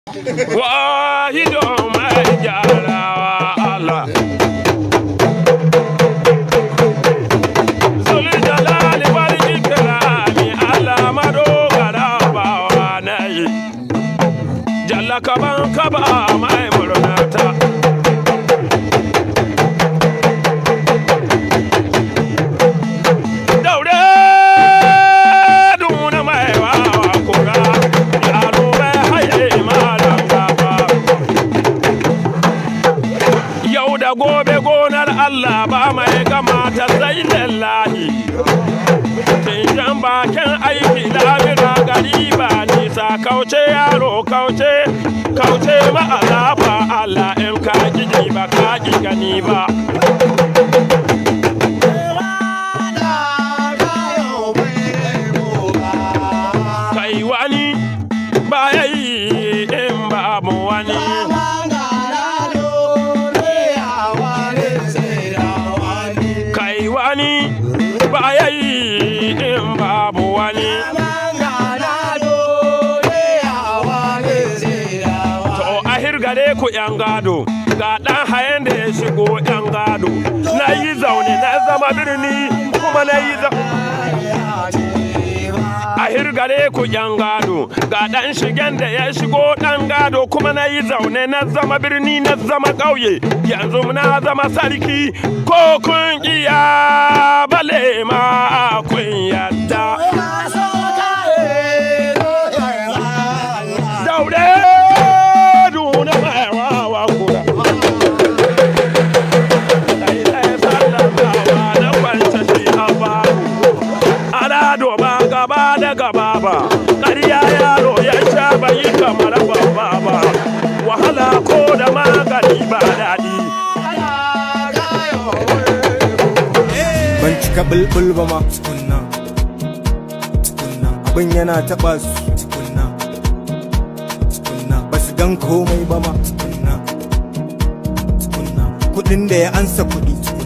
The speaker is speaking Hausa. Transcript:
wahido mai gyarawa Allah Zuli jalali wal ikrami Allah madogara bawa nayi Jalla kaban kaba mai murnata Daure duna mai wawa kura yaro bai haye malam gaba Yau da gobe gonar Allah ba mai kamata sai lallahi Tinjan bakin aiki labira gari ba nisa kauce yaro kauce kauce ma alafa Allah in ka ji ba ka ki gani ba kai wani ba yi in babu wani kai wani ba yi in babu wani to a hirgare ku yan gado ga ɗan hayan da ya shigo yan gado na yi zaune na zama birni kuma na yi zaune a hirgare ku yan gado ga ɗan shigen da ya shigo ɗan gado kuma na yi zaune na zama birni na zama ƙauye yanzu na zama sarki ko kun iya bale ma kun yadda daure duna mai wawa kura Sai ɗaya sallamawa na kwance shi a faru ana doba gaba da gaba ba ƙarya yaro ya sha bai kamar babba ba wahala ko da magani ba daɗi ban cika bulbul ba ma tukunna tukunna abin yana taba su tukunna tukunna ba su gan komai ba ma tukunna tukunna kudin da ya ansa kudi tukunna